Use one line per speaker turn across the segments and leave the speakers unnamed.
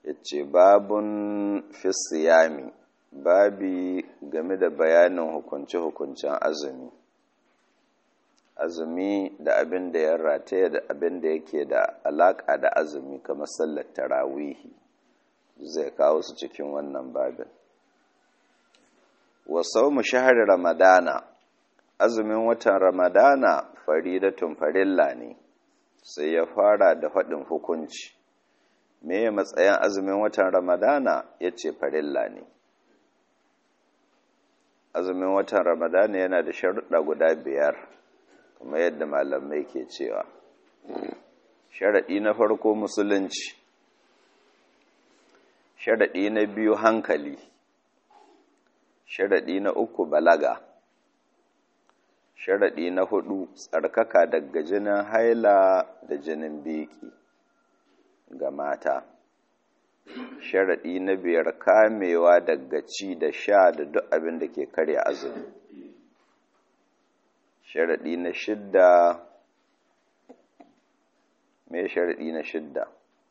ya ce babun fisiyami babi game da bayanin hukunce-hukuncen azumi azumi da abin da ya rataya da abin da yake da alaƙa da azumi kamar sallar tarawihi zai kawo su cikin wannan babin wasau mu shahar ramadana azumin watan ramadana faridatun farilla ne sai ya fara da faɗin hukunci me ya matsayin azumin watan ramadana ya ce farilla ne azumin watan ramadana yana da sharuɗa guda biyar kuma yadda malamai ke cewa sharaɗi na farko musulunci sharaɗi na biyu hankali sharaɗi na uku balaga sharaɗi na hudu tsarkaka daga jinin haila da jinin beki ga mata sharaɗi na biyar kamewa daga ci da sha da duk abin da ke karya azumi sharaɗi na shidda me sharaɗi na shidda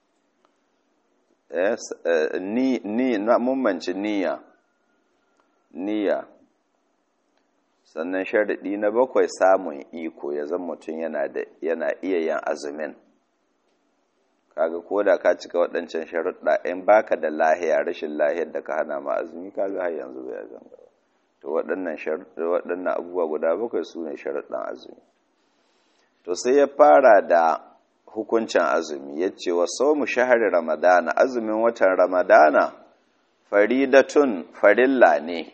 ni ni na mummanci niyya niyya sannan sharaɗi na bakwai samun iko ya zan mutum yana da yana iya yin azumin kaga ko da ka cika waɗancan sharuɗa in baka da lahiya rashin lahiyar da ka hana ma azumi kaga har yanzu bai zanga ba to waɗannan waɗannan abubuwa guda bakwai su ne sharuɗan azumi to sai ya fara da hukuncin azumi ya ce wa mu shahari ramadana azumin watan ramadana faridatun farilla ne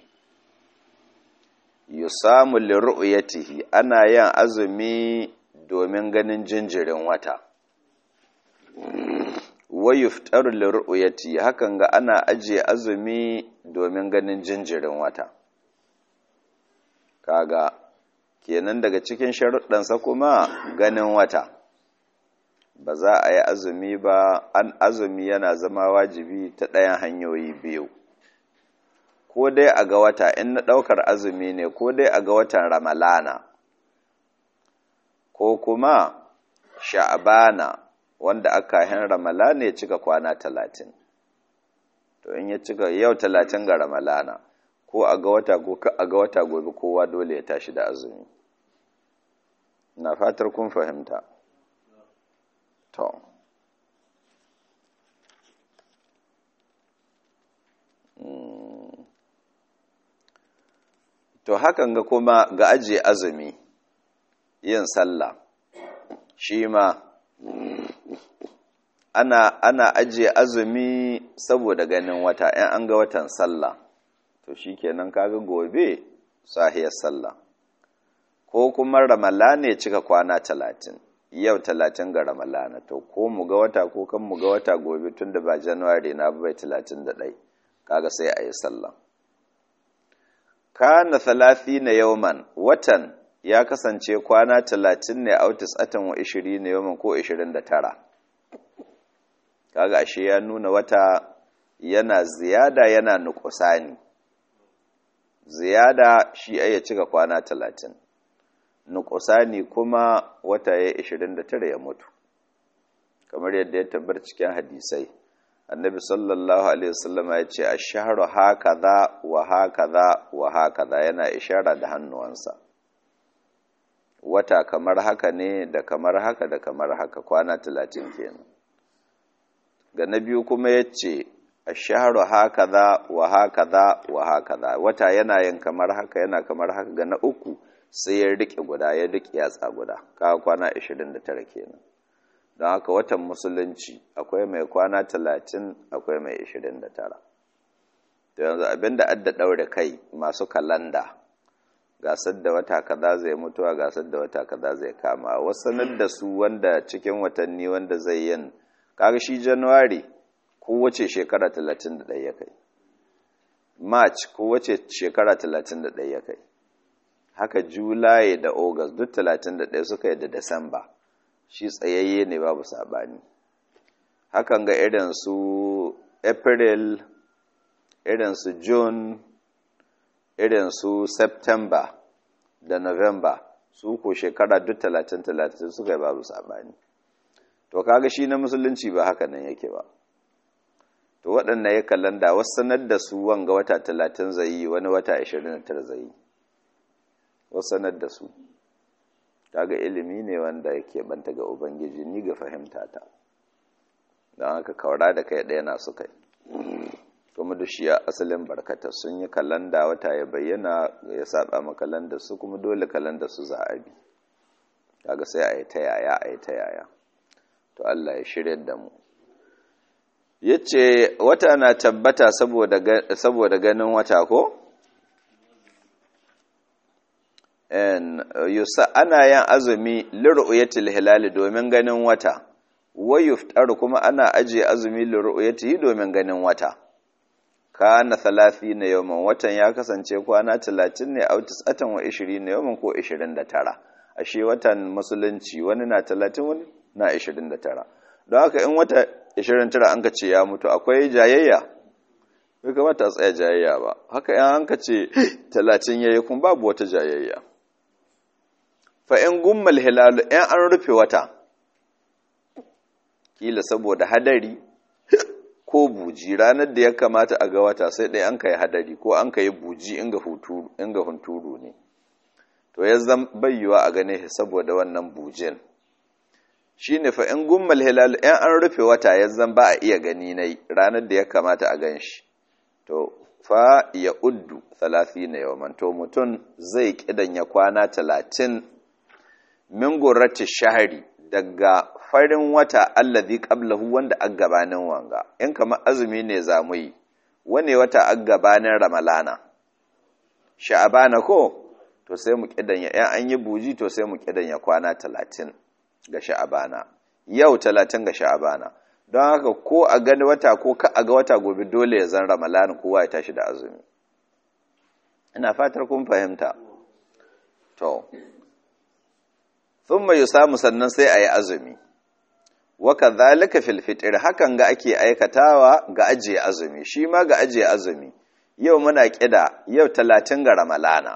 yusamu liru'yatihi ana yin azumi domin ganin jinjirin wata wa yuftaru liru'yati hakan ga ana ajiye azumi domin ganin jinjirin wata kaga kenan daga cikin sharuɗansa kuma ganin wata ba za a yi azumi ba an azumi yana zama wajibi ta ɗayan hanyoyi biyu ko dai a ga wata in na ɗaukar azumi ne ko dai a ga watan ramalana ko kuma sha'abana wanda aka hin ramalana ya cika kwana talatin to in ya cika yau talatin ga ramalana ko a ga wata ko a ga wata gobe kowa dole ya tashi da azumi na fatar kun fahimta to to hakan ga kuma ga ajiye azumi yin sallah shi ma ana ana ajiye azumi saboda ganin wata in an ga watan sallah to shikenan kaga gobe sahiyar sallah ko kuma ramalana ya cika kwana talatin yau talatin ga ramalana to ko mu ga wata ko kan mu ga wata gobe tun da ba januwari na bai talatin da ɗai kaga sai a yi sallah kana na yauman watan ya kasance kwana talatin ne autis atan wa ishiri na yauman ko ishirin da tara kaga ashe ya nuna wata yana ziyada yana nukusani ziyada shi ya cika kwana talatin nukusani kuma wata ya ishirin da tara ya mutu kamar yadda ya tabbar cikin hadisai annabi sallallahu alaihi wasallam ya ce a shahru hakaza wa hakaza wa hakaza yana ishara da hannuwansa wata kamar haka ne da kamar haka da kamar haka kwana talatin kenan ga na biyu kuma ya ce a shahru hakaza wa hakaza wa hakaza wata yana yin kamar haka yana kamar haka ga na uku sai ya riƙe guda ya riƙe yatsa guda kawo kwana 29 kenan don haka watan musulunci akwai mai kwana 30 akwai mai 29 to yanzu abinda adda ɗaure kai masu kalanda gasar da wata kaza zai mutuwa gasar da wata kaza zai kama wasanar da su wanda cikin watanni wanda zai yin kaga shi januwari kowace shekara 31 ya kai march kowace shekara 31 ya kai haka Julai da August duk 31 suka yi da Disamba shi tsayayye ne babu sabani hakan ga irin su April irin su June irin su September da November su ko shekara duk 30-30 suka yi babu sabani to kaga shi na musulunci ba haka nan yake ba to waɗanda ya kalanda wasu sanar da su wanga wata talatin zai yi wani wata ashirin da tara zai yi wasu sanar da su kaga ilimi ne wanda yake banta ga ubangiji ni ga fahimta ta don haka kawara da kai ɗaya na su kai kuma duk shi asalin barkata sun yi kalanda wata ya bayyana ya saba ma kalanda su kuma dole kalanda su za a bi kaga sai a yi ta yaya a yi ta yaya to Allah ya shirya da mu yace wata na tabbata saboda ganin wata ko yusa ana yin azumi liru'yatil hilali domin ganin wata wayuftar kuma ana ajiye azumi liru'yatihi domin ganin wata kana 30 yawman watan ya kasance kwana 30 ne au 29 yawman ko 29 ashe watan musulunci wani na 30 wani na 29 don haka in wata 29 an ka ce ya mutu akwai jayayya bai kamata a tsaya jayayya ba haka yan an ka ce 30 yayi kun babu wata jayayya fa in gummal hilalu in an rufe wata kila saboda hadari ko buji ranar da ya kamata a ga wata sai ɗaya an kai hadari ko an kai buji inga hunturu ne to ya zan bayyuwa a gane saboda wannan bujin shi ne fa in gummal hilal in an rufe wata ya zan ba a iya gani na ranar da ya kamata a gan shi to fa ya uddu talafi na yawan to mutum zai kidan ya kwana talatin min gurrati shahari daga farin wata allazi qablahu wanda a gabanin wanga in kamar azumi ne zamu yi wane wata a gabanin ramalana sha'abana ko to sai mu kidanya yan an yi buji to sai mu kidanya kwana 30 ga sha'abana yau 30 ga sha'abana don haka ko a gani wata ko ka a ga wata gobe dole ya zan ramalana kowa ya tashi da azumi ina fatar kun fahimta to thumma yusamu sannan sai ayi azumi wa kadhalika fil fitr hakan ga ake aikatawa ga ajiye azumi shi ma ga ajiye azumi yau muna kida yau 30 ga ramalana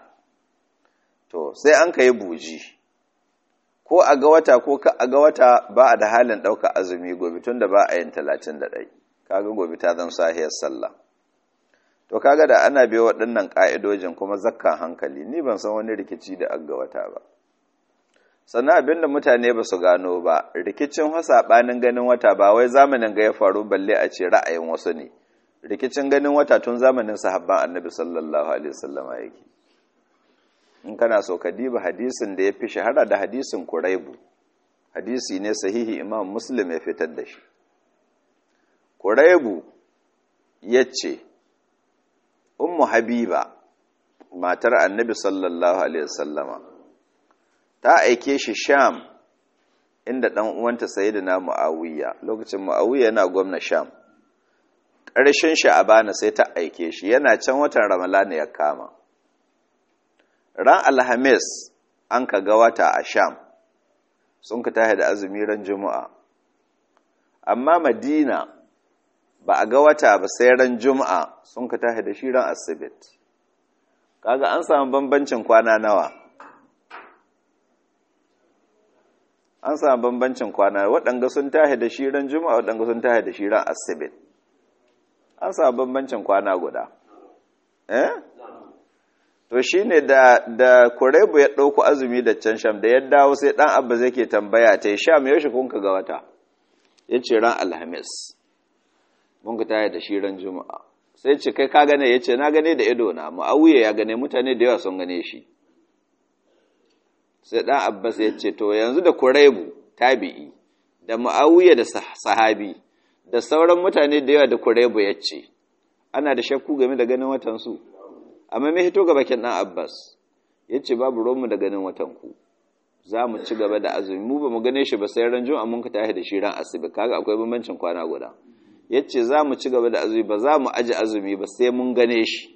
to sai an kai buji ko a ga wata ko ka a ga wata ba a da halin ɗauka azumi gobe tun da ba a yin 31 kaga gobe ta zan sahiyar sallah to kaga da ana biyo waɗannan ƙa'idojin kuma zakkan hankali ni ban san wani rikici da aga wata ba sannan abinda mutane ba su gano ba rikicin saɓanin ganin wata ba wai zamanin ga ya faru balle a ce ra'ayin wasu ne rikicin ganin wata tun zamanin sahabban annabi sallallahu alaihi wasallama yake in kana so ka diba hadisin da ya fi shahara da hadisin kuraibu hadisi ne sahihi imam muslim ya fitar da shi kuraibu ya ce ummu habiba matar annabi sallallahu alaihi wasallama ta aike shi sham inda ɗan uwanta sayyidina muawiya lokacin muawiya yana gwamna sham ƙarshen sha'abana sai ta aike shi yana can watan ramalana ya kama ran alhamis an ka ga wata a sham sun ka tahi da azumi ran juma'a amma madina ba a ga wata ba sai ran juma'a sun ka tahi da shi ran asibit kaga an samu bambancin kwana nawa an samu bambancin kwana waɗanga sun tahi da shi ran juma'a waɗanga sun tahi da shi ran asibit an samu bambancin kwana guda eh to shi ne da, da kurebu ya ɗauku azumi da can sham da ya dawo sai ɗan abba zai ke tambaya ta yi sham yaushe kun ka ga wata ya ce ran alhamis mun ka taya da shi ran juma'a sai ce kai ka gane ya ce na gane da ido na ma'auye ya gane mutane da yawa sun gane shi sai ɗan abbas ya ce to yanzu da kurebu tabi'i da ma'auye da sahabi da sauran mutane da yawa da kurebu ya ce ana da shakku game da ganin watansu amma mai hito ga bakin ɗan abbas ya ce babu romu da ganin watanku za mu ci gaba da azumi mu ba mu gane shi ba sai ran juma'a mun ka tashi da shi ran asibi kaga akwai bambancin kwana guda ya ce za mu ci gaba da azumi ba za mu aji azumi ba sai mun gane shi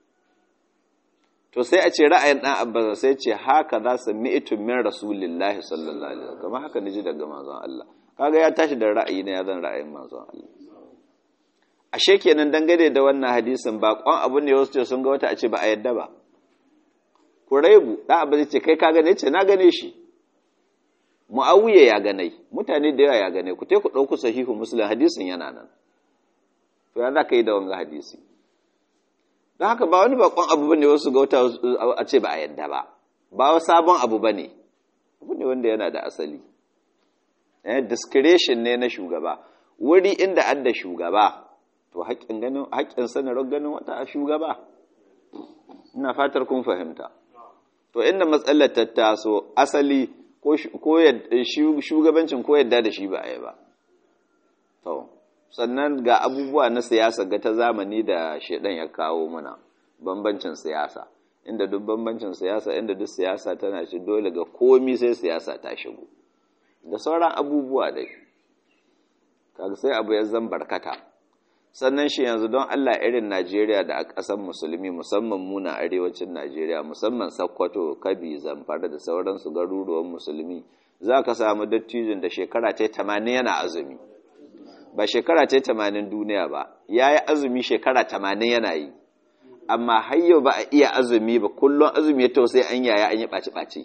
to sai a ce ra'ayin ɗan abbas sai ce haka za su mi'itun min rasulillahi sallallahu alaihi wasallam kamar haka ji daga manzon Allah kaga ya tashi da ra'ayi na ya zan ra'ayin manzon Allah ashe kenan dangane da wannan hadisin ba kwan abu ne wasu ce sun ga wata a ce ba a yadda ba kuraibu da abu zai ce kai ka gane ce na gane shi muawiya ya ganai mutane da yawa ya gane ku tai ku dauku sahihu muslim hadisin yana nan to ya za ka yi da wanga hadisi don haka ba wani bakon abu bane wasu ga wata a ce ba a yadda ba ba wa sabon abu bane abu ne wanda yana da asali eh discretion ne na shugaba wuri inda an da shugaba to haƙƙin ganin haƙƙin sanarwar ganin wata a shugaba ina fatar kun fahimta to inda matsalar ta taso asali ko shugabancin ko yadda da shi ba a yi ba to sannan ga abubuwa na siyasa ga ta zamani da shedan ya kawo muna bambancin siyasa inda duk bambancin siyasa inda duk siyasa tana shi dole ga komi sai siyasa ta shigo da sauran abubuwa dai kaga sai abu ya zan barkata sannan shi yanzu don Allah irin Najeriya da a ƙasar musulmi musamman muna arewacin Najeriya musamman Sokoto Kabi Zamfara da sauransu garuruwan musulmi za ka samu dattijin da shekara ta 80 yana azumi ba shekara ta tamanin duniya ba ya yi azumi shekara tamanin yana yi amma hayo ba a iya azumi ba kullum azumi ya tausai an yaya an yi ɓaci-ɓaci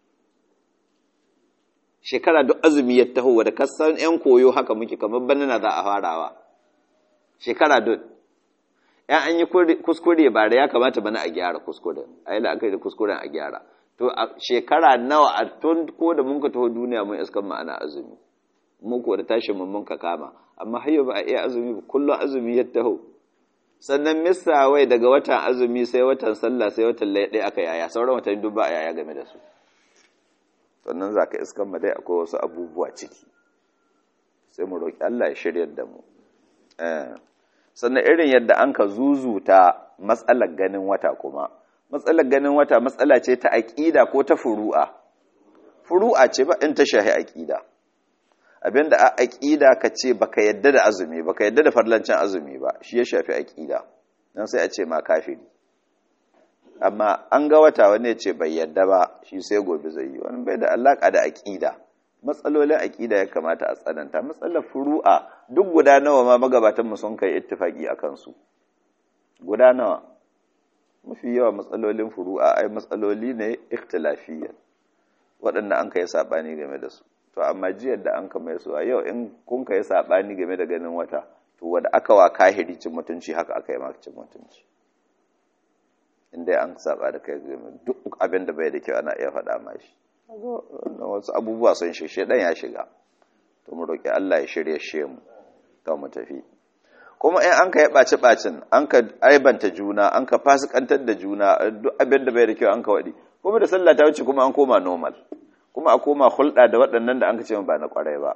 shekara duk azumi ya taho wadda kasan 'yan koyo haka muke kamar banana za a farawa shekara duk ‘yan an yi kuskure ba da ya kamata bana a gyara kuskuren a yi la'akari da kuskuren a gyara to a shekara nawa a tun ko da mun ka taho duniya mun iskan ma'ana azumi muku da tashin mun ka kama amma har ba a iya azumi ba kullum azumi ya taho sannan misa wai daga watan azumi sai watan sallah sai watan ɗaya aka yaya sauran watan duk ba a yaya game da su sannan za ka iskan ma dai akwai wasu abubuwa ciki sai mu roƙi Allah ya shirya da mu sannan irin yadda an ka zuzuta matsalar ganin wata kuma matsalar ganin wata matsala ce ta aƙida ko ta furu'a furu'a ce ba in ta shahi aƙida abinda a aƙida ka ce baka yadda da azumi baka yadda da farlancin azumi ba shi ya shafi aƙida nan sai a ce ma kafiri amma an ga wata wani ya ce bai yadda ba shi sai gobe zai yi wani bai da alaƙa da aƙida matsalolin aƙida ya kamata a tsananta matsalar furu'a duk guda nawa ma magabatan mu sun kai ittifaki a kansu guda nawa mafi yawa matsalolin furu'a ai matsaloli ne ikhtilafiyya waɗanda an kai saɓani game da su to amma jiyar da an kama su a yau in kun kai saɓani game da ganin wata to wanda aka wa kahiri cin mutunci haka aka yi maka cin mutunci inda an saba da kai game duk abin da bai da kyau ana iya faɗa ma shi wasu abubuwa sun shishe ɗan ya shiga to mu roƙi Allah ya shirya she mu to mu tafi kuma in an ka yi ɓaci ɓacin an ka aibanta juna an ka fasikantar da juna duk abin da bai da kyau an ka waɗi kuma da sallah ta wuce kuma an koma normal kuma a koma hulɗa da waɗannan da an ka ce ba na ƙwarai ba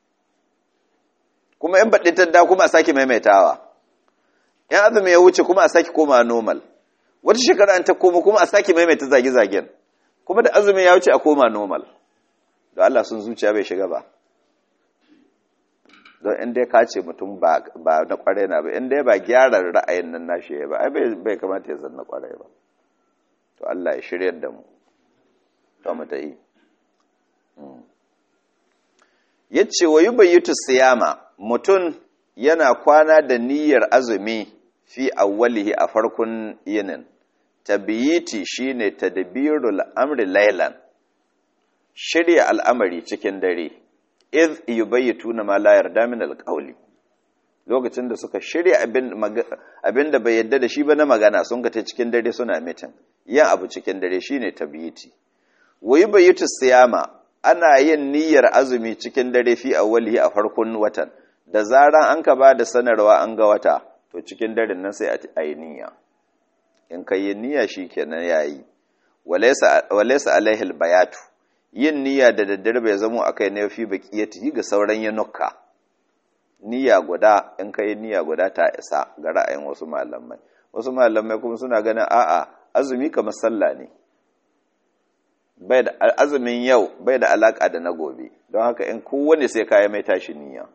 kuma in baɗi tadda kuma a sake maimaitawa in azumi ya wuce kuma a sake koma normal wata shekara an ta koma kuma a sake maimaita zage-zagen kuma da azumi ya wuce a koma normal da Allah sun zuciya bai shiga ba don in dai ka ce mutum ba na ƙwarai na ba in dai ba gyara ra'ayin nan nashi ya ba ai bai kamata ya zanna ƙwarai ba to Allah ya shiryar da mu to mu ta yi ya ce wa yi bayyutu siyama mutum yana kwana da niyyar azumi fi awwalihi a farkon yinin tabiyiti shine tadbirul amri laylan shirya al'amari cikin dare iz yubayyituna ma la yarda min alqawli lokacin da suka shirya abin da bai yadda da shi ba na magana sun ga ta cikin dare suna mitin yin abu cikin dare shine tabiyiti wa yubayyitu siyama ana yin niyyar azumi cikin dare fi awwalihi a farkon watan da zaran an ka ba da sanarwa an ga wata to cikin daren nan sai a yi niyya in ka yi niyya shi kenan ya yi walaisa alaihil bayatu yin niyya da daddare bai zamo a kai na fi baƙiyati ga sauran yanukka niyya guda in ka yi niyya guda ta isa ga ra'ayin wasu malamai wasu malamai kuma suna ganin a'a azumi kamar sallah ne bai da azumin yau bai da alaka da na gobe don haka in kowane sai kayi mai tashi niyya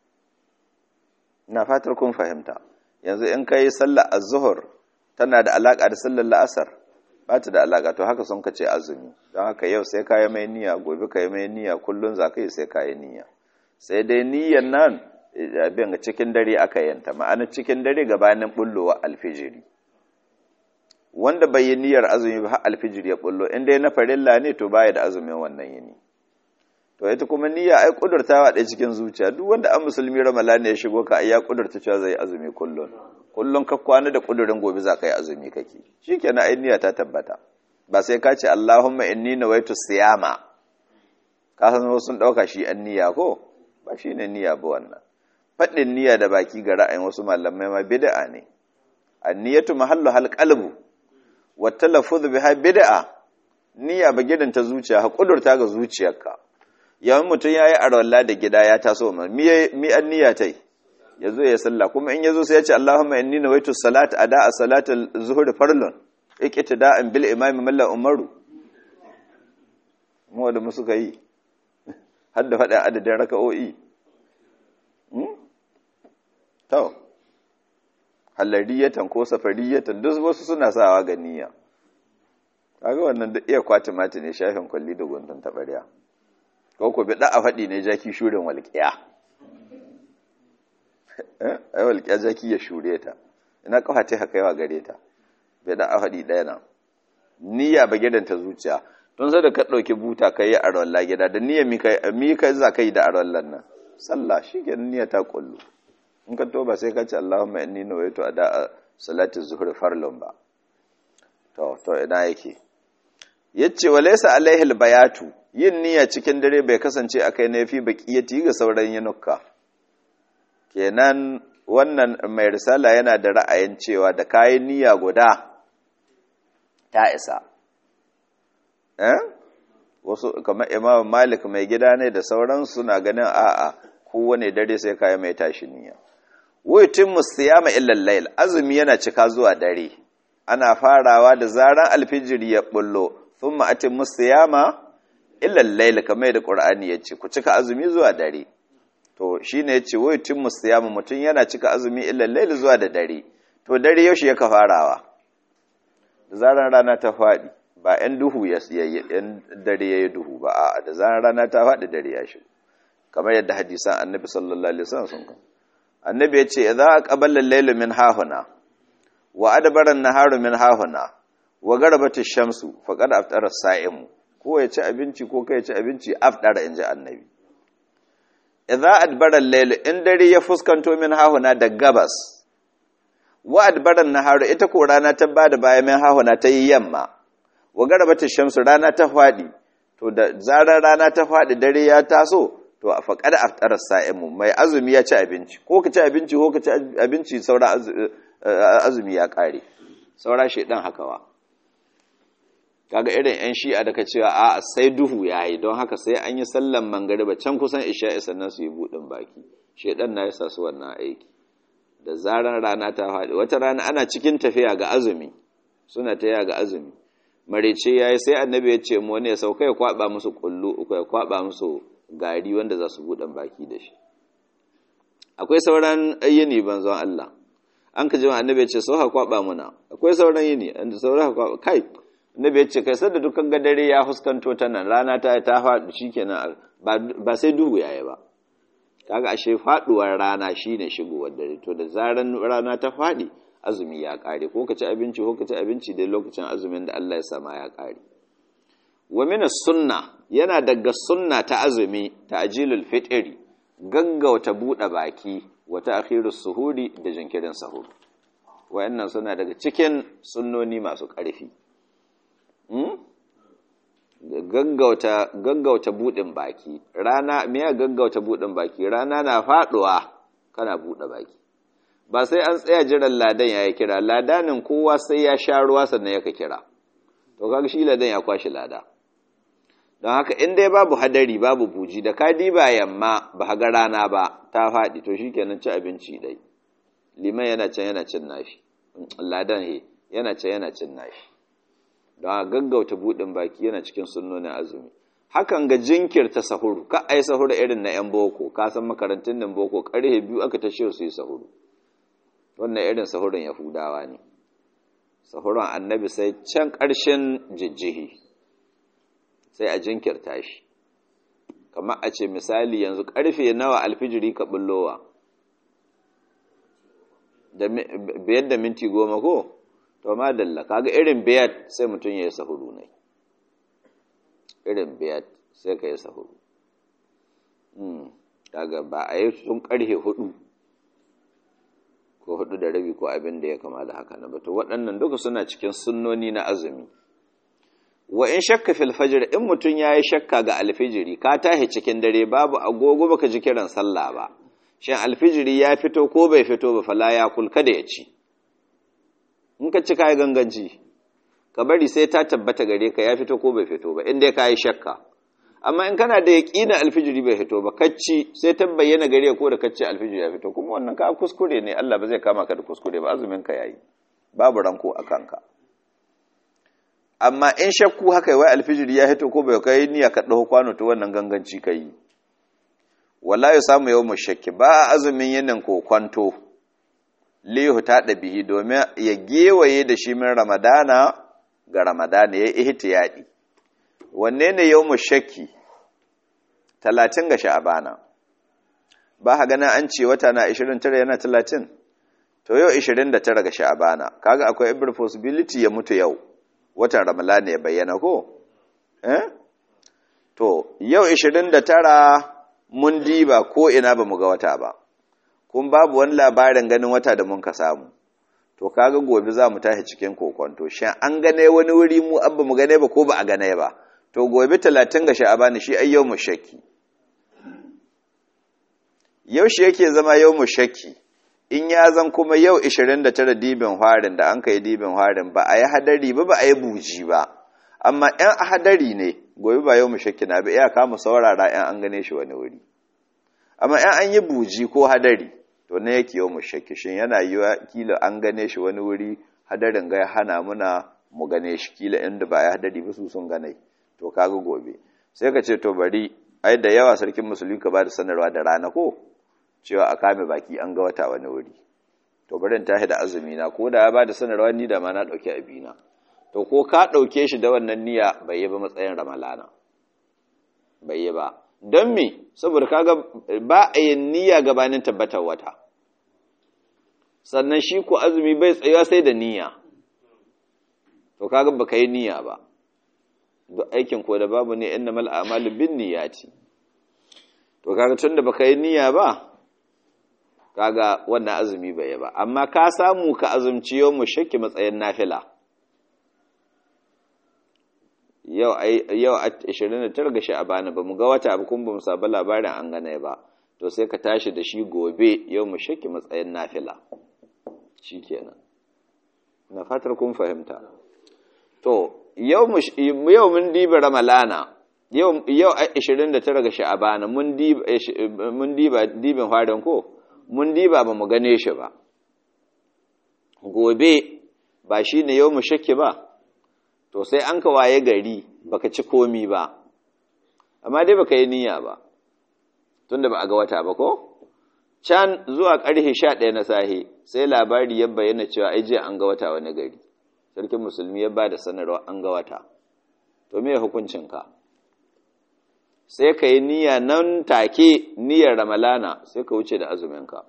na fatar kun fahimta yanzu in kai sallar az-zuhr tana da alaka da sallar la'asar ba ta da alaka to haka sun kace azumi don haka yau sai kayi mai niyya gobe kayi mai niyya kullun za ka yi sai kayi niyya sai dai niyyan nan abin cikin dare aka yanta ma'ana cikin dare gabanin bullowa alfijiri wanda bai yi niyyar azumi ba har alfijir ya bullo in dai na farilla ne to baya da azumin wannan yini to ita kuma niyya ai kudurtawa ɗaya cikin zuciya duk wanda an musulmi ramadan ya shigo ka ai ya kudurta cewa zai azumi kullun kullun ka kwana da kudurin gobe za ka yi azumi kake shikenan ai niyya ta tabbata ba sai ka ce Allahumma inni nawaitu siyama ka san wasu sun dauka shi an niyya ko ba shine niyya ba wannan faɗin niyya da baki ga ra'ayin wasu malamai ma bid'a ne an-niyyatu mahallu hal qalbu wa talaffuz biha bid'a niyya ba gidan ta zuciya ha kudurta ga zuciyarka yawan mutum yayi arwalla da gida ya taso ma mi mi an niyya tai yazo ya salla kuma in yazo sai ya ce Allahumma inni nawaitu salata ada'a salatal zuhri farlun iqtida'an bil imam malla umaru mu da musu kai har da faɗin adadin raka'o'i to halariyatan ko safariyatan duk wasu suna sawa ga niyya kaga wannan duk iya kwati mati ne shafin kwalli da guntun tabariya ko ko bi da a faɗi ne jaki shurin walƙiya eh ai walƙiya jaki ya shure ta ina kafa ta kaiwa gare ta bai da a faɗi ɗaya nan niyya ba gidan ta zuciya don sai da ka ɗauki buta ka yi a rawar gida da niyya mi ka za ka yi da a rawar nan sallah shi ke niyya ta kullu in ka toba sai ka ce Allahumma inni nawaitu ada salati zuhur farlun ba to to ina yake yace wa laysa alaihi albayatu yin niyya cikin dare bai kasance akai ne fi baqiyati ga sauran yinuka kenan wannan mai risala yana da ra'ayin cewa da kayan niyya guda ta isa eh wasu kamar imam malik mai gida ne da sauran suna ganin a'a kowane dare sai kayi mai tashi niyya wutin musiyama illal layl azumi yana cika zuwa dare ana farawa da zaran alfijiri ya bullo thumma atim musiyama illal layl kamar da qur'ani yace ku cika azumi zuwa dare to shine yace wutin musiyama mutun yana cika azumi illal layl zuwa da dare to dare yaushe yake farawa da zaran rana ta fadi ba ‘yan duhu ya ‘yan dare ya yi duhu ba a da zarar rana ta faɗi dare ya shi kamar yadda hadisan annabi sallallahu alaihi wasallam sun kan annabi ya ce za a ƙaballar lailu min hahuna wa adabaran naharu min hahuna wa garbata shamsu faqad aftara sa'imu ko ya ci abinci ko kai ya ci abinci aftara inji annabi idza adbara al-layl in dare ya fuskanto min hahuna da gabas wa adbaran naharu ita ko rana ta bada baya min hahuna ta yi yamma wa garabata shamsu rana ta faɗi to da zarar rana ta faɗi dare ya taso to a faƙar aftarar sa'imu mai azumi ya ci abinci ko ka ci abinci ko ka ci abinci saura azumi ya ƙare saura shaidan hakawa kaga irin yan shi'a da ka cewa a sai duhu ya yi don haka sai an yi sallan mangariba can kusan isha'i sannan su yi buɗin baki shaidan na yasa su wannan aiki da zarar rana ta faɗi wata rana ana cikin tafiya ga azumi suna tafiya ga azumi marice ya yi sai annabi ya ce mu wani ya sauka ya kwaba musu kullu uku ya kwaba musu gari wanda za su buɗan baki da shi akwai sauran yini banzon Allah an ka jima annabi ya ce sau ha kwaba muna akwai sauran yini an sauran ha kwaba kai annabi ya ce kai sai da dukkan gadare ya huskanto ta nan rana ta ta faɗi shikenan ba sai duhu yayi ba kaga ashe faduwar rana shine shigowar dare to da zaran rana ta faɗi azumi ya ƙare ko ka ci abinci ko ka ci abinci dai lokacin azumin da Allah ya sama ya ƙare wa min sunna yana daga sunna ta azumi ta'jilul fitri gaggauta buɗe baki wa ta'khirus suhuri da jinkirin sahur wayannan suna daga cikin sunnoni masu ƙarfi gaggauta gaggauta buɗin baki rana me ya gaggauta buɗin baki rana na faɗuwa kana buɗe baki ba sai an tsaya jiran ladan ya yi kira ladanin kowa sai ya sha ruwa sannan ya ka kira to kaga shi ladan ya kwashi lada don haka in dai babu hadari babu buji da ka diba yamma ba ga rana ba ta faɗi to shikenan ci abinci dai liman yana can yana cin nashi ladan he yana can yana cin nashi don haka gaggauta buɗin baki yana cikin sunnonin azumi hakan ga jinkirta sahuru ka ai sahuru irin na yan boko ka san makarantun nan boko karhe biyu aka tashe su yi sahuru wannan irin sahurin yahudawa ne sahurin annabi sai can ƙarshen jijjihi sai a jinkirta shi kamar a ce misali yanzu ƙarfe nawa alfijiri ka bullowa biyar da minti goma ko to ma dalla kaga irin biyar sai mutum ya yi sahuru ne irin biyar sai ka yi sahuru daga ba a yi sun karhe hudu ko hudu da rabi ko abin da ya kama da haka na batu waɗannan duka suna cikin sunnoni na azumi wa in shakka fil fajr in mutum ya yi shakka ga alfijiri ka tahi cikin dare babu agogo baka ji kiran sallah ba shin alfijiri ya fito ko bai fito ba fala ya kulka da ya ci in ka ci kayi ganganci ka bari sai ta tabbata gare ka ya fito ko bai fito ba inda ka yi shakka amma in kana da yaƙina alfijiri bai fito ba kacci sai ta bayyana gare ko da kacci alfijiri ya fito kuma wannan ka kuskure ne Allah ba zai kama ka da kuskure ba azumin ka yayi babu ranko a kanka amma in shakku haka wai alfijiri ya fito ko bai kai niyya ka dawo kwano to wannan ganganci kai wala ya samu yau shakki ba azumin yanin ko kwanto lihu ta ɗabihi domin ya gewaye da shi min ramadana ga ramadana ya ihtiyadi wanne ne yau shakki talatin ga sha'abana ba ha gana an ce wata na 29 yana talatin to yau 29 ga sha'abana kaga akwai every possibility ya mutu yau watan ramadana ya bayyana ko eh to yau 29 mun diba ko ina ba mu ga wata ba kun babu wani labarin ganin wata da mun ka samu to kaga gobe za mu tashi cikin kokonto shin an gane wani wuri mu abba mu gane ba ko ba a gane ba to gobe talatin ga sha'abani shi ai yawmu shakki yaushe yake zama yawmu shakki in ya zan kuma yau 29 dibin harin da an kai dibin harin ba a yi hadari ba ba a yi buji ba amma yan hadari ne gobe ba yawmu shakki na ba iya kama saurara yan an gane shi wani wuri amma yan an yi buji ko hadari to ne yake yawmu shakki shin yana yiwa kila an gane shi wani wuri hadarin ga ya hana muna mu gane shi kila inda ba ya hadari ba su sun gane to kaga gobe sai ka ce to bari ai da yawa sarkin musulmi ka ba da sanarwa da rana ko cewa a kame baki an ga wata wani wuri to bari in tashi da azumi na ko da ya ba da sanarwa ni da ma na dauki abina to ko ka dauke shi da wannan niyya bai yi ba matsayin ramalana bai yi ba don me saboda kaga ba a yin niyya gabanin tabbatar wata sannan shi ko azumi bai tsayuwa sai da niyya to kaga baka yi niyya ba duk aikin ko da babu ne innamal a'malu binniyati to kaga tunda baka yi niyya ba kaga wannan azumi bai ba amma ka samu ka azumci yau mu shakki matsayin nafila yau yau 29 ga sha'abana ba mu ga wata abu kun ba mu sabu labarin an gane ba to sai ka tashi da shi gobe yau mu shakki matsayin nafila shikenan na fatar kun fahimta to yau mun diba ramalana yau 29 ga sha'abana mun diba dibin farin ko mun diba ba mu gane shi ba gobe ba shi ne yau mu shakki ba to sai an ka waye gari baka ci komi ba amma dai baka yi niyya ba tunda ba a ga wata ba ko can zuwa ƙarfe 11 na sahe sai labari ya bayyana cewa ai jiya an ga wata wani gari sarkin musulmi ya ba da sanarwa an ga wata to me hukuncinka sai ka yi niyya nan take niyyar ramalana sai ka wuce da azuminka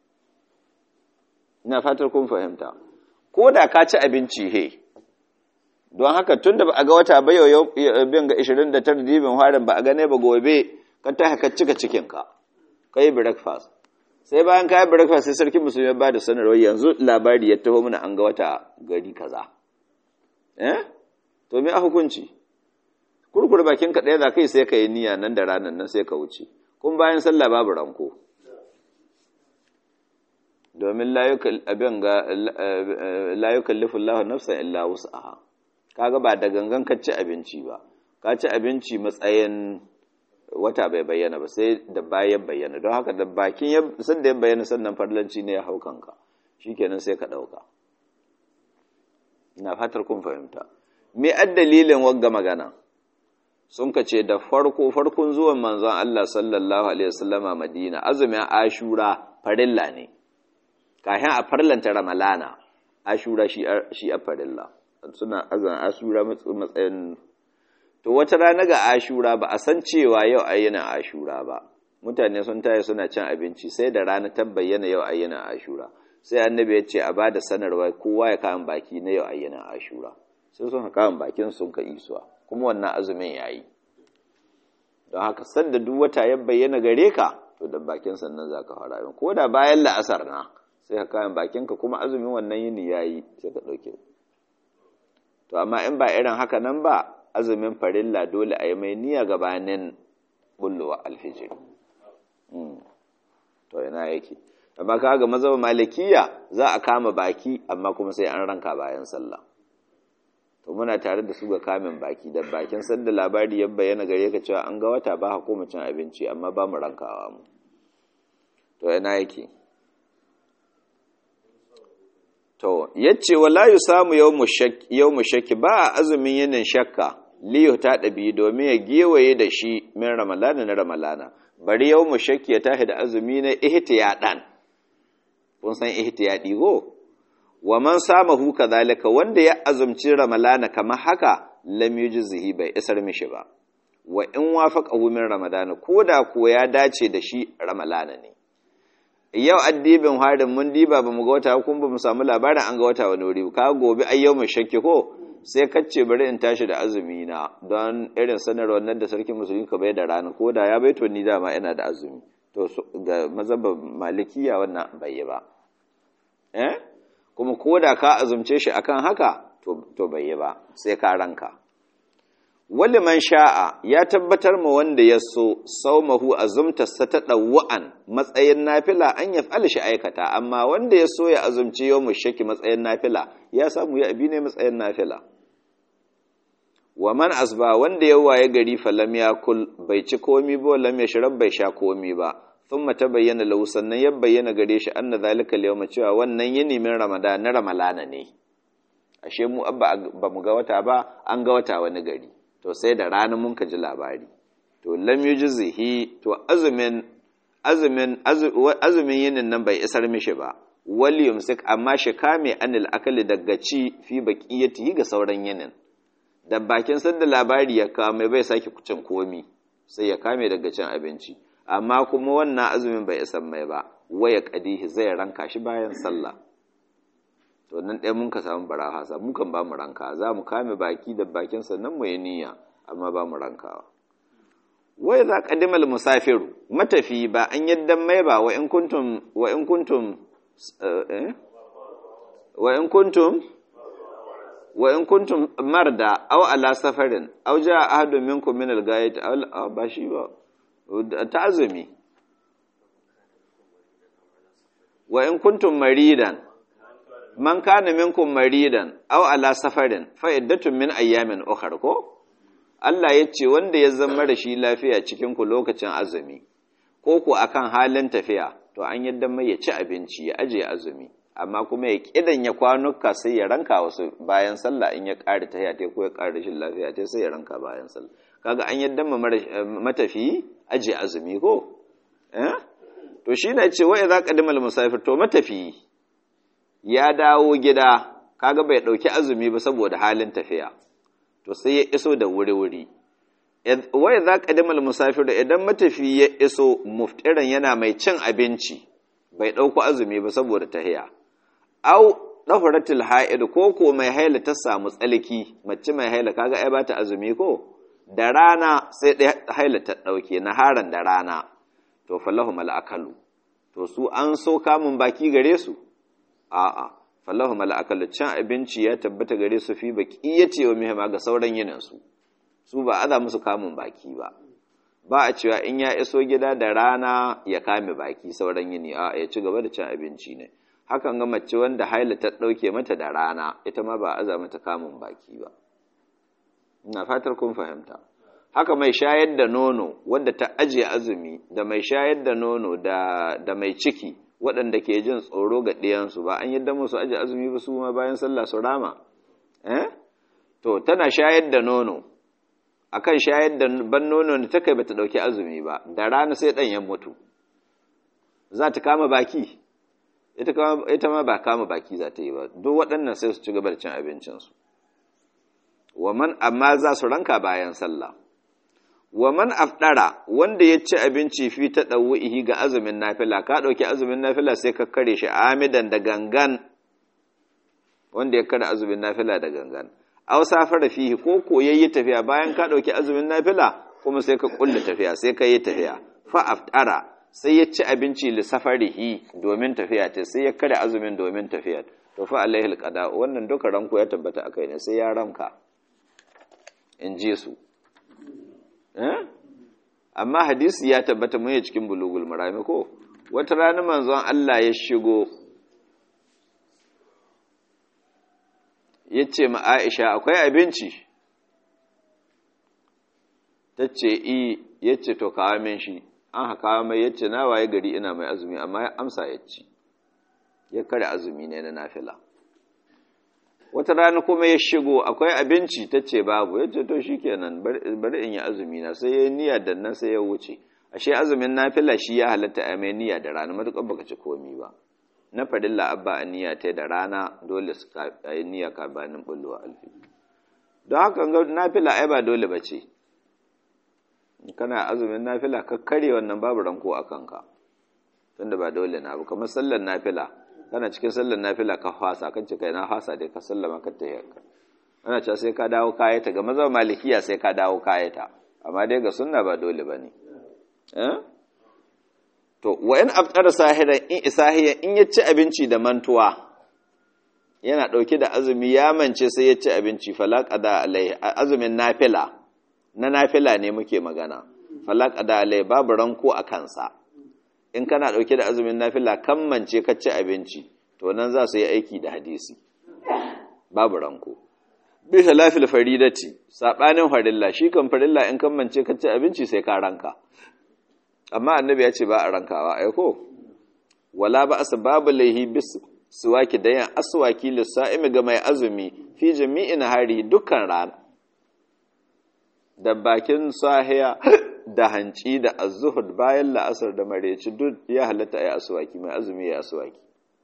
ina fatar kun fahimta ko da ka ci abinci he don haka tun da ba a ga wata ba yau bin ga 29 dibin harin ba a gane ba gobe ka ta haka cika cikinka ka yi breakfast sai bayan ka yi breakfast sai sarkin musulmi ya ba da sanarwa yanzu labari ya taho mana an ga wata gari kaza eh to me a hukunci kurkur bakin ka ɗaya za kai sai ka yi niyya nan da ranar nan sai ka wuce kun bayan sallah babu ranko domin abin ga layukan lifin lahu nafsan illa wus'aha kaga ba da gangan ka ci abinci ba ka ci abinci matsayin wata bai bayyana ba sai da bayan bayyana don haka da bakin sun da ya bayyana sannan farlanci ne ya hau kanka shikenan sai ka ɗauka ina fatar kun fahimta me dalilin wagga magana sun ka ce da farko farkon zuwan manzon Allah sallallahu alaihi wasallama Madina azumin Ashura farilla ne kafin a farlanta Ramalana Ashura shi shi a farilla suna azumin Ashura matsayin to wata rana ga Ashura ba a san cewa yau ayyana Ashura ba mutane sun taya suna cin abinci sai da rana ta bayyana yau ayyana Ashura sai annabi ya ce a bada sanarwa kowa ya kawo baki na yau ayyana Ashura sai sun kawo bakin sun ka isuwa kuma wannan azumin ya yi don haka sanda duk wata ya bayyana gare ka to da bakin sannan za ka fara ko da bayan la'asar na sai ka kayan bakinka kuma azumin wannan yini ya yi sai ka ɗauke to amma in ba irin haka nan ba azumin farilla dole a yi mai niyya gabanin bullowa alfijir to yana yake amma kaga mazhab malikiya za a kama baki amma kuma sai an ranka bayan sallah to muna tare da su ga kamin baki da bakin sanda labari ya bayyana gare ka cewa an ga wata ba hukuma cin abinci amma ba mu rankawa mu to yana yake to yace wala yusamu yawmu shakki yawmu shakki ba azumin yinin shakka liyu ta dabi domin ya gewaye da shi min ramalana na ramalana bari yawmu shakki ya tahi da azumi na ihtiyadan kun san ihtiyadi go wa man samahu kadhalika wanda ya azumci ramalana kamar haka lam yujzihi bai isar mishi ba wa in wafaqahu min ramadana koda ko ya dace da shi ramalana ne yau addibin harin mun diba bamu ga wata kun ba mu samu labarin an ga wata wani wuri ka gobe ai yau mai shakki ko sai kacce bari in tashi da azumi na don irin sanarwar nan da sarkin musulmi ka bai da rana ko da ya baito ni dama ina da azumi to ga mazhabin malikiya wannan bai yi ba eh kuma ko da ka azumce shi akan haka to bai yi ba sai ka ranka wali man sha'a ya tabbatar ma wanda ya so saumahu azumtarsa ta ɗawa'an matsayin nafila an ya fi shi aikata amma wanda ya so ya azumci yau shaki matsayin nafila ya samu ya abi ne matsayin nafila wa man asba wanda ya waye gari falam ya kul bai ci komi ba lam ya shirab bai sha komi ba thumma bayyana lahu sannan ya bayyana gare shi anna zalika al cewa wannan yini min ramadan na ramalana ne ashe mu abba ba mu ga wata ba an ga wata wani gari to sai da rana mun ka ji labari to lam yujzihi to azumin azumin azumin yinin nan bai isar mishi ba wal yumsik amma shi kame anil akali daga ci fi baqiyati ga sauran yinin da bakin sanda labari ya kawo mai bai sake cin komi sai ya kame daga cin abinci amma kuma wannan azumin bai isar mai ba waya kadihi zai ranka shi bayan sallah to nan ɗaya mun ka samu barahasa mu kan ba mu ranka za mu kame baki da bakin sannan mu yi niyya amma ba mu rankawa wai za qadimal musafiru matafi ba an yaddan mai ba wa in kuntum wa in kuntum wa in kuntum wa in kuntum marda aw ala safarin aw jaa ahadun minkum min al-ghayat aw ba shi ba ta'azumi wa in kuntum maridan man kana minkum maridan aw ala safarin fa iddatun min ayyamin ukhra ko Allah ya ce wanda ya zama da shi lafiya cikin ku lokacin azumi ko ku akan halin tafiya to an yadda mai ya ci abinci ya aje azumi amma kuma ya kidan ya kwanuka sai ya ranka wasu bayan sallah in ya ƙara tafiya ta ko ya ƙara rashin lafiya ta sai ya ranka bayan sallah kaga an yadda matafi aje azumi ko eh to shi ne ce wa idza qadimal musafir to matafi ya dawo gida kaga bai dauki azumi ba saboda halin tafiya to sai ya iso da wuri-wuri wai za ƙadimal musafir idan matafi ya iso muftiran yana mai cin abinci bai ɗauko azumi ba saboda tahiya au ɗahuratul ha'id ko ko mai haila ta samu tsalki mace mai haila kaga ai bata azumi ko da rana sai ɗaya haila ta ɗauke na haran da rana to falahu mal'akalu to su an so kamun baki gare su a'a fallahu mala'akalu cin abinci ya tabbata gare su fi baki ya ce wa mihimma ga sauran yininsu su ba aza musu kamun baki ba ba a cewa in ya iso gida da rana ya kame baki sauran yini a ya ci gaba da cin abinci ne hakan ga mace wanda haila ta ɗauke mata da rana ita ma ba aza mata kamun baki ba ina fatar kun fahimta haka mai shayar da nono wadda ta ajiye azumi da mai shayar da nono da mai ciki waɗanda ke jin tsoro ga ɗiyansu ba an yadda musu aji azumi ba su ma bayan sallah su rama eh to tana shayar da nono akan shayar da ban nono da ta kai bata ɗauki azumi ba da rana sai ɗan ya mutu za ta kama baki ita ma ba kama baki za ta yi ba duk waɗannan sai su ci gaba da cin abincinsu waman amma za su ranka bayan sallah wa man afdara wanda ya ci abinci fi ta ɗau'ihi ga azumin nafila ka ɗauki azumin nafila sai ka kare shi amidan da gangan wanda ya kare azumin nafila da gangan aw safara fihi ko ko yayi tafiya bayan ka ɗauki azumin nafila kuma sai ka kulle tafiya sai ka yi tafiya fa aftara sai ya ci abinci li safarihi domin tafiya ta sai ya kare azumin domin tafiya to fa alaihi alqada wannan duka ranko ya tabbata akai ne sai ya ranka in ji su eh amma hadisi ya tabbata mun cikin bulugul marami ko wata rana manzon Allah ya shigo yace ma Aisha akwai abinci tace i yace to kawo min shi an haka mai yace na waye gari ina mai azumi amma ya amsa yace ya kare azumi ne na nafila wata rana kuma ya shigo akwai abinci tace babu yace to shikenan bari in yi azumi na sai yayi niyya da nan sai ya wuce ashe azumin nafila shi ya halatta a mai niyya da rana matukar baka ci komi ba na fadilla abba a niyya ta da rana dole su yi niyya ka banin bulwa alfi don haka ga nafila ai ba dole ba ce kana azumin nafila ka kare wannan babu ranko a kanka tunda ba dole na ba kamar sallar nafila kana cikin sallar nafila ka fasa kan ce kai na fasa dai ka sallama ka ta yanka ana cewa sai ka dawo kayata ga maza malikiya sai ka dawo kayata amma dai ga sunna ba dole bane eh to wa in aftara sahiran in isahiya in ya ci abinci da mantuwa yana dauke da azumi ya mance sai ya ci abinci fala qada alai azumin nafila na nafila ne muke magana fala qada alai babu ranko a kansa in kana dauke da azumin nafila kan mance ka ci abinci to nan za su yi aiki da hadisi babu ranko bi halafil faridati sabanin farilla shi kan farilla in kan mance ka ci abinci sai ka ranka amma annabi ya ce ba a rankawa ai ko wala ba asbabu laihi bis suwaki da yan aswaki lisa'imi ga mai azumi fi jami'in hari dukkan rana da bakin sahiya da hanci da az-zuhud bayan la'asar da mareci duk ya halatta ai aswaki mai azumi ya aswaki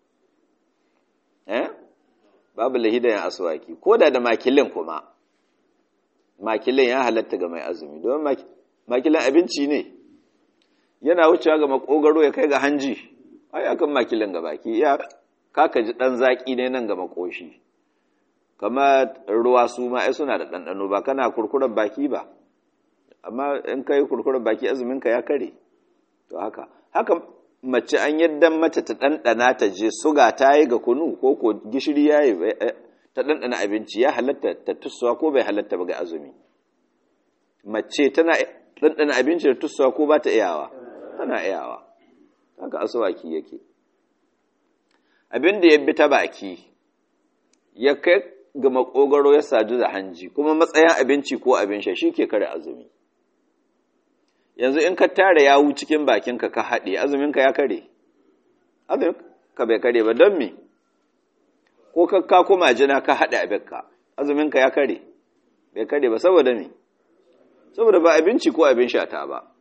eh babu laihi da yan aswaki koda da makilin kuma makilin ya halatta ga mai azumi don makilin abinci ne yana wucewa ga makogaro ya kai ga hanji ai akan makilin ga baki ya kaka ji dan zaki ne nan ga makoshi kama ruwa su ma ai suna da ɗanɗano ba kana kurkuren baki ba amma in kai kurkuren baki azumin ka ya kare to haka haka mace an yadda mata ta ɗanɗana ta je suga ta yi ga kunu ko ko gishiri ya yi ta ɗanɗana abinci ya halatta ta tussuwa ko bai halatta ba ga azumi mace tana ɗanɗana abinci da tussuwa ko ba ta iyawa tana iyawa haka asuwaki yake abin da ya bi ta baki ya kai ga makogaro ya sadu da hanji kuma matsayin abinci ko abin sha shi ke kare azumi yanzu in ka tara yawu cikin bakinka ka haɗe azuminka ya kare azuminka bai kare ba don me ko ka kuma jina ka haɗe abinka azuminka ya kare bai kare ba saboda me saboda ba abinci ko abin sha ta ba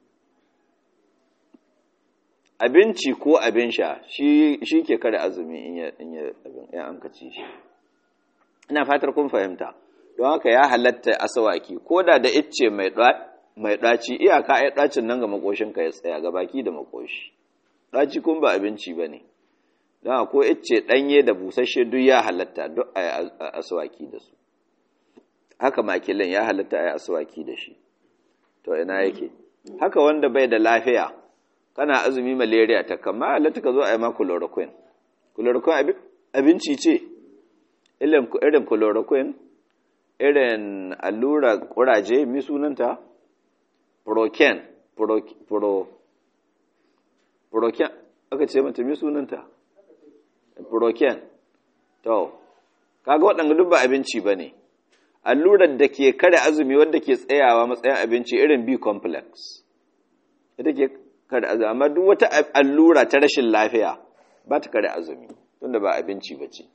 abinci ko abin sha shi ke kare azumi in ya an kaci shi ina fatar kun fahimta don haka ya halatta asawaki ko da da icce mai ɗaci iyaka ai ɗacin nan ga makoshinka ya tsaya ga baki da makoshi ɗaci kun ba abinci ba ne don ko icce ɗanye da busasshe duk ya halatta duk a asawaki da su haka makilin ya halatta a asawaki da shi to ina yake haka wanda bai da lafiya kana azumi malaria ta kama halatta ka zo a yi ma chloroquine chloroquine abinci ce irin chloroquine irin allura kuraje mi sunanta proken pro proken aka ce mata mi sunanta proken to kaga waɗanda duk ba abinci ba ne allurar da ke kare azumi wadda ke tsayawa matsayin abinci irin b complex ita ke kare azumi amma duk wata allura ta rashin lafiya ba ta kare azumi tunda ba abinci ba ce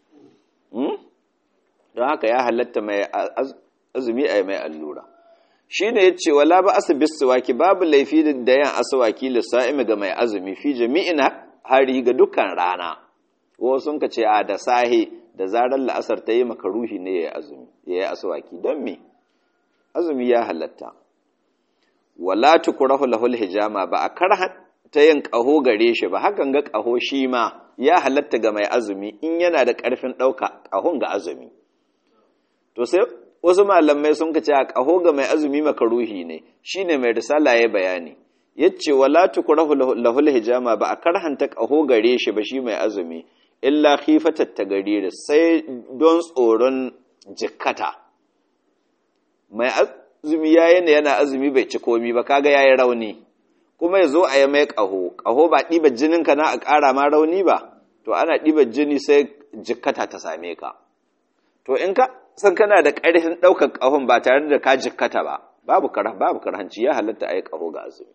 don haka ya halatta mai azumi a mai allura shi ne ya ce wala ba asibis suwaki babu laifi da yan asawaki lissa'imi ga mai azumi fi jami'in hari ga dukkan rana wasu sun ka ce a da sahi da zarar la'asar ta yi makaruhi ne ya yi azumi ya yi asawaki don me azumi ya halatta wala tukurahu lahul hijama ba a karha ta yin ƙaho gare shi ba hakan ga ƙaho shi ma ya halatta ga mai azumi in yana da ƙarfin ɗauka ƙahon ga azumi to sai wasu malamai sun kace a kaho ga mai azumi makaruhi ne shine mai risala ya bayani yace wala tukrahu lahul hijama ba a karhanta kaho gare shi ba shi mai azumi illa khifatat tagariri sai don tsoron jikkata mai azumi yayin yana azumi bai ci komi ba kaga yayi rauni kuma yazo a yi mai kaho kaho ba diba jinin ka na a ƙara ma rauni ba to ana diba jini sai jikkata ta same ka to in ka san kana da ƙarfin ɗaukar ƙahon ba tare da ka jikkata ba babu babu karhanci ya halatta a yi ƙaho ga azumi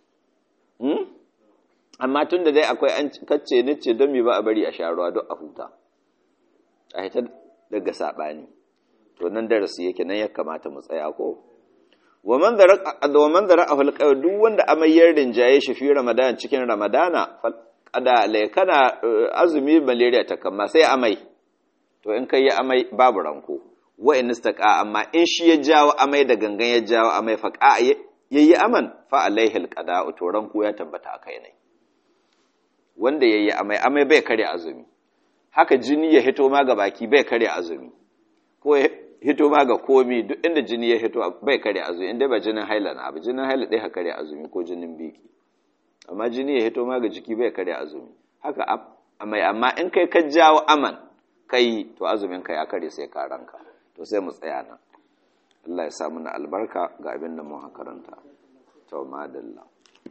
amma tun da dai akwai an kacce ni ce don mi ba a bari a sha ruwa don a huta a hita daga saɓani to nan darasi yake nan ya kamata mu tsaya ko wa man zara a hulƙar duk wanda amayyar rinjaye shi fi ramadan cikin ramadana kada kana azumi malaria ta kama sai amai to in kai yi amai babu ranko wa in istaqa amma in shi ya jawo amai da gangan ya jawo amai fa qa yayi aman fa alaihi alqada to ranko ya tabbata akai ne wanda yayi amai amai bai kare azumi haka jini ya hito ma ga baki bai kare azumi ko ya hito ma ga komi duk inda jini ya hito bai kare azumi inda ba jinin haila na ba jinin haila dai ha kare azumi ko jinin biki amma jini ya hito ma ga jiki bai kare azumi haka amai amma in kai ka jawo aman kai to azumin ka ya kare sai ka ranka to sai mu tsaya nan Allah ya sa mana albarka ga abin da mun karanta to madalla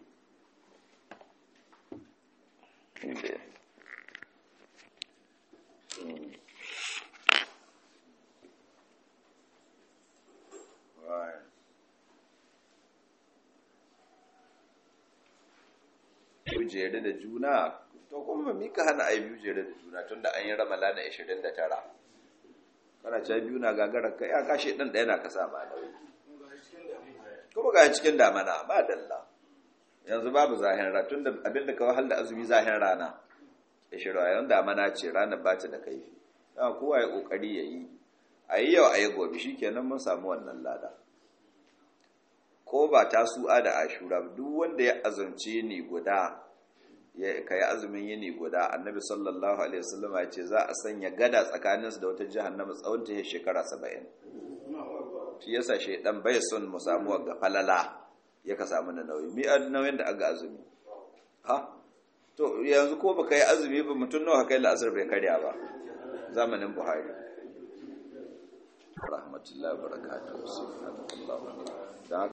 jere da juna to kuma mi ka hana ai biyu jere da juna tunda an yi ramala na 29 kana cewa biyu na gagarar ka ya kashe dan ɗaya na ka sa ma nauyi kuma ga cikin damana ba dalla yanzu babu zahin rana tunda abinda ka wahal da azumi zahin rana ya shirwa yawan damana ce ranar ba ta da kaifi dan kowa ya kokari yayi ayi yau ayi gobe shikenan mun samu wannan lada ko ba ta su'a da ashura duk wanda ya azumce ni guda ya kai azumin yini guda annabi sallallahu alaihi wasallam ya ce za a sanya gada tsakaninsu da wata jahannama tsawon ta shekara 70 shi yasa shedan bai son mu samu ga falala ya ka samu na nauyi mi nauyin da aga azumi ha to yanzu ko baka yi azumi ba mutum nawa kai la'asar bai karya ba zamanin buhari rahmatullahi wa barakatuhu